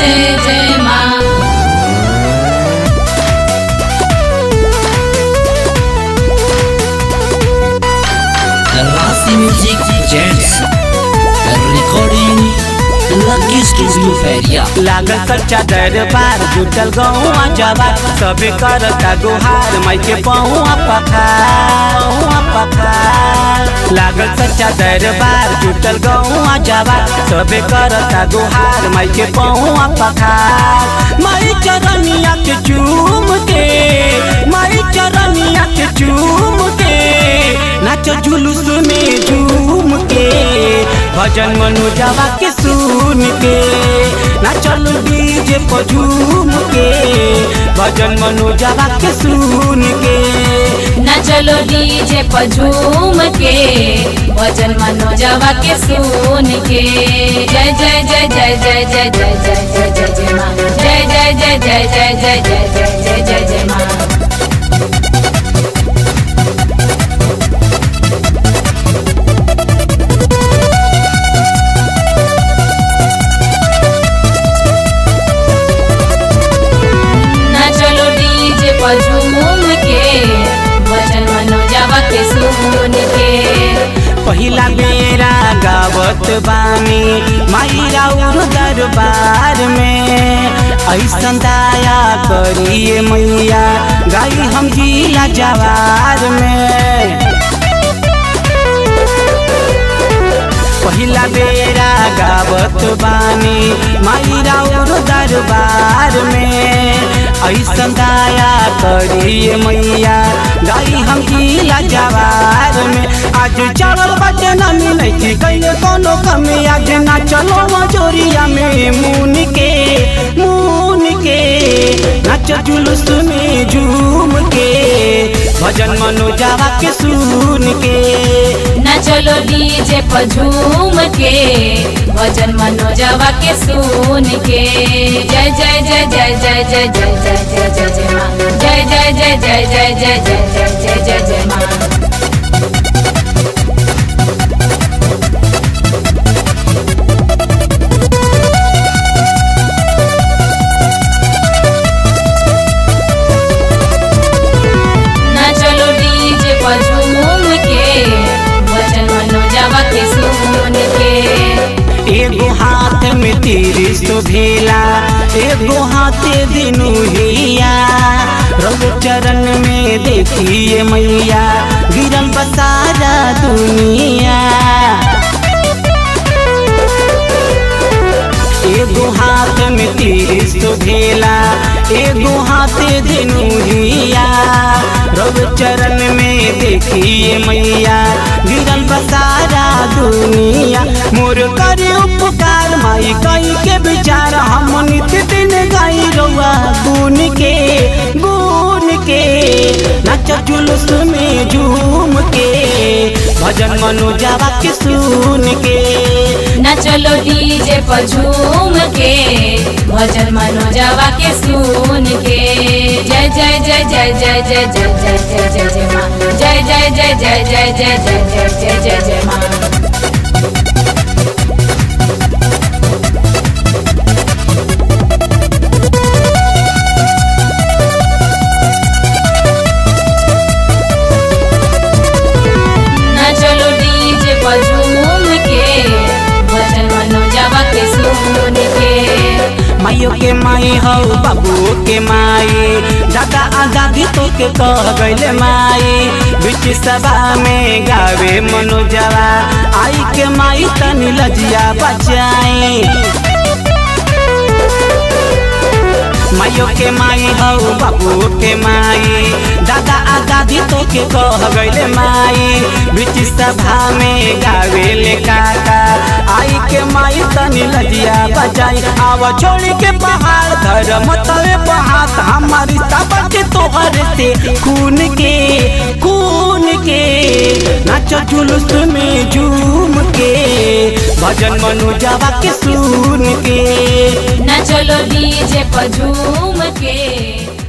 जय जय माँ Rasi Music presents a recording Lucky Studio Feria. लागल सच्चा दरबार जुटल गौआ जवार सबे करता गुहार माई के पहुआ पखार पहुआ पखार लागल सच्चा दरबार जुटल गौआ जवार सबे करता गुहार माई के पहुआ पखार माई चरनिया के चूम के माई चरनिया के चूम के नाच जुलूस में झूम के भजन मनु जावा के सुन के नाचल डीजे पर झूम के भजन मनु जावा के सुन के न चलो डीजे पर झूम के भजन मनोजवा के सुन के जय जय जय जय जय जय जय जय जय जय जय माँ जय जय जय जय जय जय जय जय जय जय जय माँ न चलो डीजे पर झूम के भजन मनोजवा के सुन के पहिला बेरा गावत बानी माई राउर दरबार में ऐसन दाया करिए मैया गाई हम जिला जवार में पहिला बेरा गावत बानी माई राउर दरबार में ऐसन दाया करिए मैया गाई हम जिला जवार में आज चावल बचे न मिलै छी कैले कोनो कमी आज ना चलो मजोरिया में मुन के मुन के नाच जुलूस में झूम के भजन मनोजावा के सुन के न चलो डीजे पर झूम के भजन मनोजवा के सुन के जय जय जय जय जय जय जय जय जय जय जय माँ जय जय जय जय जय जय जय जय जय जय जय माँ न चलो डीजे पर झूम के भजन मनोजवा के सुन के एगो हाथ में तिरिस भेला एगो हाथ दिनु हिया रघु चरण में देखिए मैया गिरल बसारा दुनिया एगो हाथ में तिरिस भेला एगो हाथ दिनु हिया रघु चरण में देखिए मैया गिरल बसारा दुनिया मोर करे उपकार माई कई के विचार हम नित्य दिन गाई रउआ गुन के गुन के नाच जुलूस में झूम के भजन मनोजावा के सुन के न चलो डीजे पर झूम के भजन मनोजवा के सुन के जय जय जय जय जय जय जय जय जय जय जय माँ जय जय जय जय जय जय जय जय जय जय जय माँ न चलो डीजे पर झूम के भजन मनोजवा के सुन के माइयो के माई हो बाबू के माई दादा आ दादी तो के कह गईले माई बीच सभा में गावे मनोजवा आई के माई तनी लजिया बचाई माइयो के माई हो बाबू के माई दादा आ दादी तो के कह गईले माई बीच सभा में गावे ले काका आई के माई तनी लजिया बजाई आव छोड़ी के पहाड़ धर्म तवे बहात हमारी सब के तोहर से खून के खून के नाच जुलूस में झूम के भजन मनोजावा के सुन के न चलो डीजे पर झूम के